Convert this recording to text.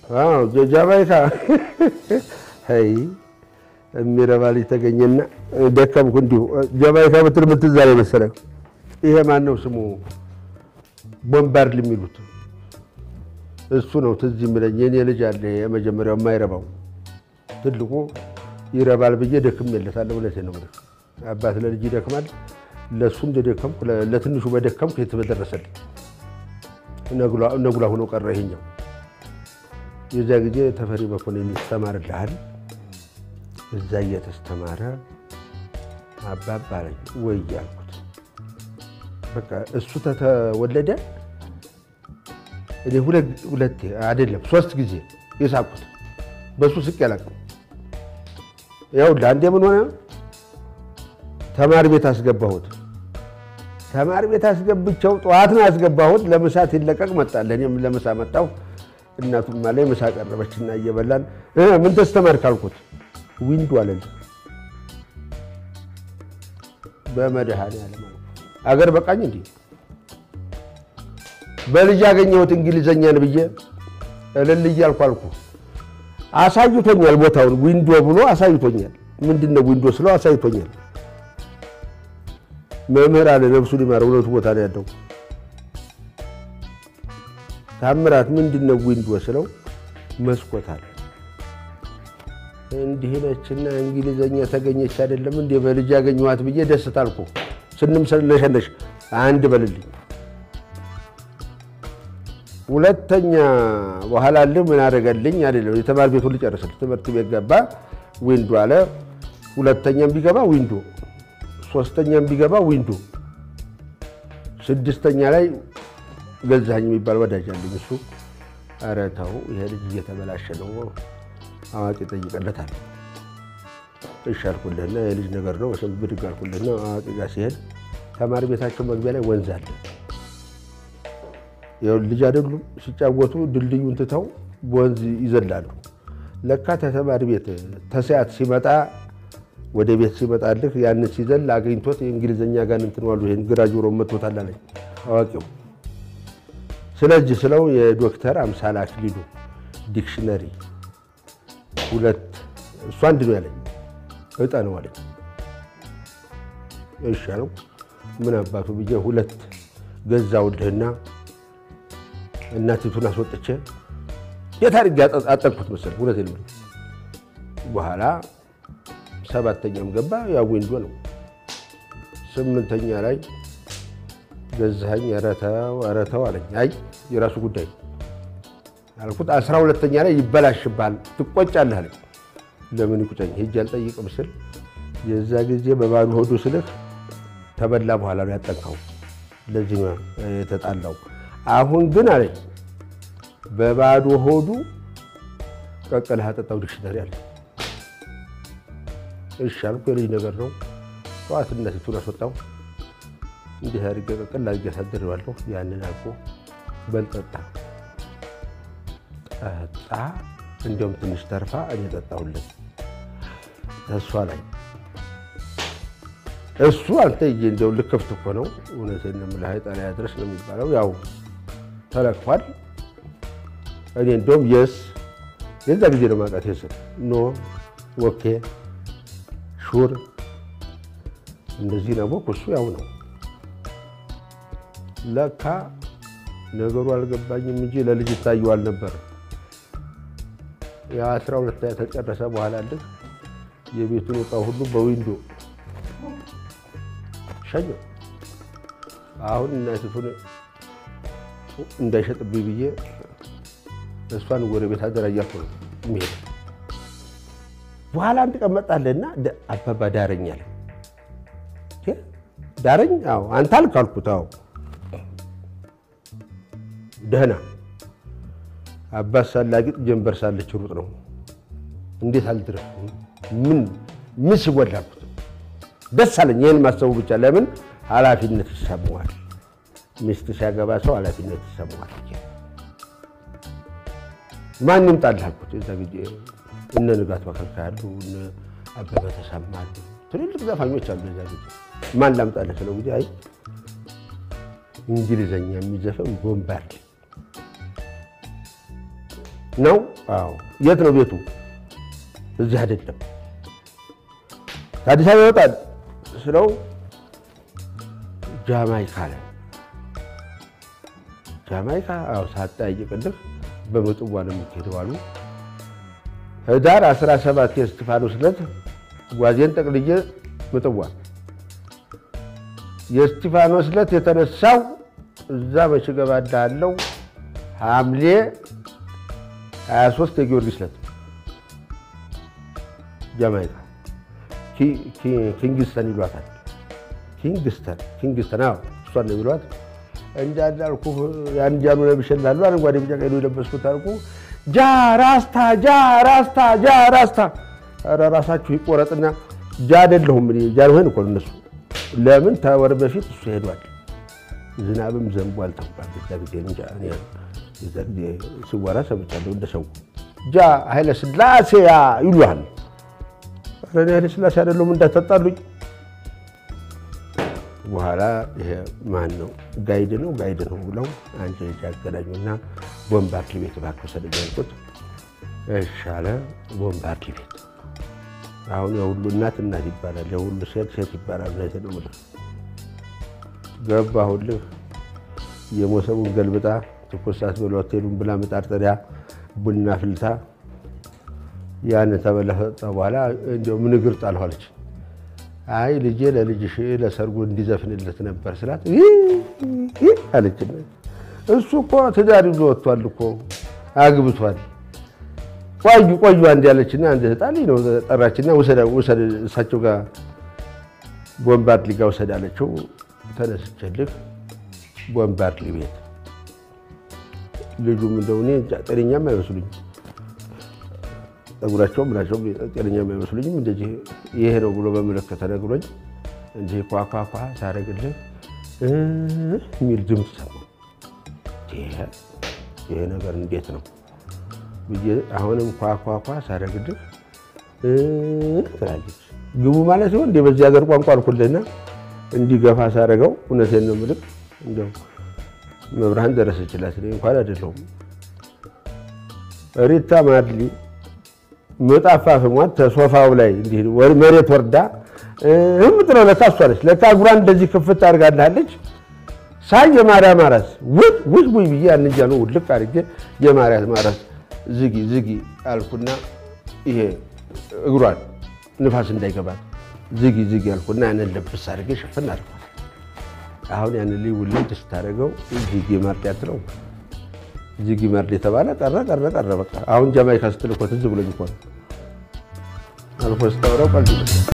ጃማይካ ይ የሚረባ ልጅ ተገኘና ደከምኩ። እንዲሁ ጃማይካ ብትል ምትዛ ላይ መሰለህ። ይሄ ማን ነው ስሙ? ቦምባርድ የሚሉት እሱ ነው ትዝ የሚለኝ። የኔ ልጅ አለ የመጀመሪያው የማይረባው ትልቁ ይረባል ብዬ ደክሜለታለሁ። እውነቴን ነው የምልህ። አባት ለልጅ ይደክማል። ለእሱ እንደደከምኩ ለትንሹ በደከምኩ የት በደረሰልኝ። ነጉላ ሆኖ ቀረ ይሄኛው። የዚያ ጊዜ ተፈሪ መኮንን ይስተማርልሃል። እዛ እየተስተማረ አባባ አለኝ ወይ ያልኩት በቃ እሱ ተተወለደ። እኔ ሁለቴ አይደለም ሶስት ጊዜ የሳቅኩት በእሱ ስቅ ያላቅም ያው ለአንዴ ምን ሆነ ተማሪ ቤት አስገባሁት። ተማሪ ቤት አስገብቸው ጠዋት ነው ያስገባሁት። ለምሳ ሲለቀቅ መጣለ። እኔም ለምሳ መጣሁ። እናቱም ላይ ምሳ ቀረበችና እየበላን ምን ተስተማርክ አልኩት። ዊንዶ አለልኝ። በመድኃኔዓለም አገር በቃኝ እንዲህ በልጅ ያገኘሁት እንግሊዘኛን ብዬ እልል እያልኩ አልኩ። አሳይቶኛል፣ ቦታውን ዊንዶ ብሎ አሳይቶኛል። ምንድን ነው ዊንዶ ስለው አሳይቶኛል። መምህር አለ ነፍሱን ይማረው፣ ሁለቱ ቦታ ነው ያለው። ታምራት ምንድን ነው ዊንዶ ስለው መስኮት አለ። እንዲህ ነችና እንግሊዘኛ ተገኘች አይደለም እንደ በልጅ ያገኘኋት ብዬ ደስታ አልኩ። ስንም ስለሸነሽ አንድ በልልኝ ሁለተኛ በኋላ ልህ ምን አደረገልኝ አይደለም የተማሪ ቤቱን ልጨርስል ትምህርት ቤት ገባ ዊንዶ አለ። ሁለተኛም ቢገባ ዊንዶ፣ ሶስተኛም ቢገባ ዊንዶ፣ ስድስተኛ ላይ ገዛኸኝ የሚባል ወዳጅ አለኝ። እሱ ኧረ ተው ይሄ ልጅ እየተበላሸ ነው፣ አዋቂ ጠይቀለታል። እሺ አልኩልህና የልጅ ነገር ነው ብድግ አልኩልህና አዋቂ ጋር ሲሄድ ተማሪ ቤታቸው መግቢያ ላይ ወንዝ አለ። ልጅ አይደሉም ሲጫወቱ ድልድዩን ትተው በወንዝ ይዘላሉ። ለካ ተተማሪ ቤት ተሰያት ሲመጣ ወደ ቤት ሲመጣልህ ያንን ሲዘል አገኝቶት የእንግሊዝኛ ጋር እንትን ዋሉ ይሄን ግራ ጆሮ መቶታል አለኝ አዋቂው። ስለዚህ ስለው የዶክተር አምሳል አክሊሉ ዲክሽነሪ ሁለት እሱ አንድ ነው ያለኝ እጠ ነው አለኝ። እሺ አለው። ምን አባቱ ብዬ ሁለት ገዛውልህና እናቲቱን አስወጥቼ የት አድርጌ አጠቅኩት መሰለህ። እውነቴን ነው። በኋላ ሰባተኛም ገባ ያው ዊንዶ ነው። ስምንተኛ ላይ ገዛኸኝ ኧረ ተው ኧረ ተው አለኝ። አይ የራሱ ጉዳይ አልኩት። አስራ ሁለተኛ ላይ ይበላሽብሃል ትቆጫለህ አለኝ። ለምን ይቁጨኝ ሂጅ አልጠይቅም ስል የዛ ጊዜ በባዶ ሆዱ ስልህ ተበላ በኋላ ነው ያጠንካው። ለዚህ ነው የተጣላው። አሁን ግን አለኝ በባዶ ሆዱ ቀቀልህ አጠጣው ዲክሽነሪ አለ። እሺ አልኩ። የልጅ ነገር ነው። ጠዋት እናቲቱን አስወጣው። እንዲህ አድርጌ ቀቀል አድርጌ አሳድሬዋለሁ። ያንን አልኩ በል ጠጣ ጠጣ። እንዲያውም ትንሽ ተርፋ እኔ ጠጣሁለት እሷ ላይ እሱ አንተ ይ እንደው ልከፍት እኮ ነው። እውነቴን ነው የምልህ አይጣ ላይ አድረስ ነው የሚባለው። ያው ተለክፏል። እኔ እንደውም የስ የዛ ጊዜ ነው ማውቃት የስ ኖ ኦኬ ሹር እንደዚህ ነው። እሱ ያው ነው ለካ ነገሩ አልገባኝም እንጂ ለልጅ ይታየዋል ነበር። የአስራ ሁለት ተጨረሰ በኋላ ልክ የቤቱን ዕቃ ሁሉ በዊንዶ ሸኘው። አሁን እናቲቱን እንዳይሸጥብኝ ብዬ እሷን ጎረቤት አደራ እያልኩ ነው የሚሄድ። በኋላ አንድ ቀን መጣለና አባባ ዳረኝ አለ። ዳረኝ? አዎ አንተ አልክ አልኩት። አዎ ደህና አባት ሳላጊጥ ጀንበር ሳለች ሩጥ ነው። እንዴት አልድረስ ምን ምን ሲጎላ አልኩት። ደስ አለኝ ይህን ማሰቡ ብቻ። ለምን ኃላፊነት ይሰማዋል። ሚስት ሲያገባ ሰው ኃላፊነት ይሰማዋል። ማን ይምጣልህ አልኩት። የዛ ጊዜ እነ ንጋት መከልካ ያሉ እነ አበበ ተሰማ አሉ፣ ትልልቅ ዘፋኞች አሉ። የዛ ጊዜ ማን ላምጣልህ ስለው ጊዜ አይ እንግሊዘኛ የሚዘፈን ቦምባርድ ነው? አዎ። የት ነው ቤቱ? እዚህ አይደለም። ከአዲስ አበባ ይወጣል ስለው ጃማይካ አለ። ጃማይካ? አዎ። ሳትጠያይቅልህ በምጽዋ ነው የሚሄደው አሉ። ህዳር 17 የእስጢፋኖስ ዕለት ጓዜን ጠቅልዬ ምጽዋ የእስጢፋኖስ ዕለት የተነሳው እዛ መቼ እገባልሃለሁ ሐምሌ 23 የጊዮርጊስ ዕለት ጃማይካ ኪንግስተን ይሏታል። ኪንግስተን ኪንግስተን፣ አዎ እሷን ነው የሚሏት። እንዳልኩህ ያን ጃኑ ለብሼልሃለሁ አረንጓዴ ቢጫ ቀይ የለበስኩት አልኩ። ጃ ራስታ ጃ ራስታ ጃ ራስታ። ኧረ ራሳችሁ ይቆረጥና ጃ አይደለሁም እኔ ጃንሆይን እኮ ነው እነሱ። ለምን ተወር በፊት እሱ ሄዷል። ዝናብም ዘንቧል ተባለ። እዛ ጊዜ እንጃ እኔ የዛ ጊዜ ሲወራ ሰምቻለሁ። እንደ ሰው ጃ ኃይለ ሥላሴ ይሉሃል። ኧረ እኔ ኃይለ ሥላሴ አይደለሁም እንዳትጣሉኝ። በኋላ ይሄ ማን ነው ጋይድ ነው ጋይድ ነው ብለው አንድ ልጅ አገናኙና ቦምባርድ ቤት እባክህ ወሰደኝ አልኩት። እሺ አለ። ቦምባርድ ቤት አሁን የሁሉ እናት እናት ይባላል፣ የሁሉ ሴት ሴት ይባላል። እውነቴን ነው የምልህ። ገባሁልህ። የሞሰቡን ገልብጣ ትኩስ ሳትበላ ሆቴሉን ብላ መጣርጠሪያ ቡና ፍልታ ያን ተበለጠ በኋላ እንዲያው ምን እግር ጣልኋለች። አይ ልጄ ለልጅሽ ለሰርጉ እንዲዘፍንለት ነበር ስላት አለች። እሱ እኮ ትዳር ይዞ ወጥቷል እኮ አግብቷል። ቆዩ ቆዩ አንድ ያለችና አንድ ህጣልኝ ነው ጠራችና ውሰድ እሳቸው ጋር ቦምባርድ ሊጋ ውሰድ አለችው። ተነስቼልህ ቦምባርድ ቤት ልጁም እንደው እኔ ጤነኛም አይመስሉኝ ጸጉራቸውም ምናቸውም ጤነኛም አይመስሉኝም። እንደዚህ ይሄ ነው ብሎ በምልክት ተነግሮኝ እንዲህ ኳኳኳ ሳረግልህ የሚል ድምፅ ሰማሁ። ይሄ ነገር እንዴት ነው ብዬ አሁንም ኳኳኳ ሳረግልህ ትላለች። ግቡ ማለት ሲሆን እንደ በዚህ ሀገር ቋንቋ አልኩልህና እንዲገፋ ሳረገው እውነቴን ነው የምልህ እንደው መብርሃን ደረሰችላት። እኔ እንኳን አይደለሁም ሪታ ማድሊ መጣፋ ፍሟት ተሶፋው ላይ እንዲህ መሬት ወርዳ እምጥለው ለካ እሷ ነች። ለካ እግሯን እንደዚህ ክፍት አድርጋልሃለች። ሳይ የማርያም አራስ ውይ ውይ ውይ ብዬ ያን እጃ ነው ውልቅ አድርጌ የማርያም አራስ ዝጊ ዝጊ አልኩና ይሄ እግሯን ንፋስ እንዳይገባት ዝጊ ዝጊ አልኩና ያንን ልብስ አድርጌ ሽፍን አድርጓል። አሁን ያንን ልይ ውልድ ስታደርገው ዝጊ ማርድ ያትለው ዝጊ ማርድ የተባለ ቀረ ቀረ ቀረ በቃ አሁን ጃማይካ ስትል እኮ ትዝ ብሎኝ እኮ ነው አልፎ ስታወራው ቀልድ ይመስላል።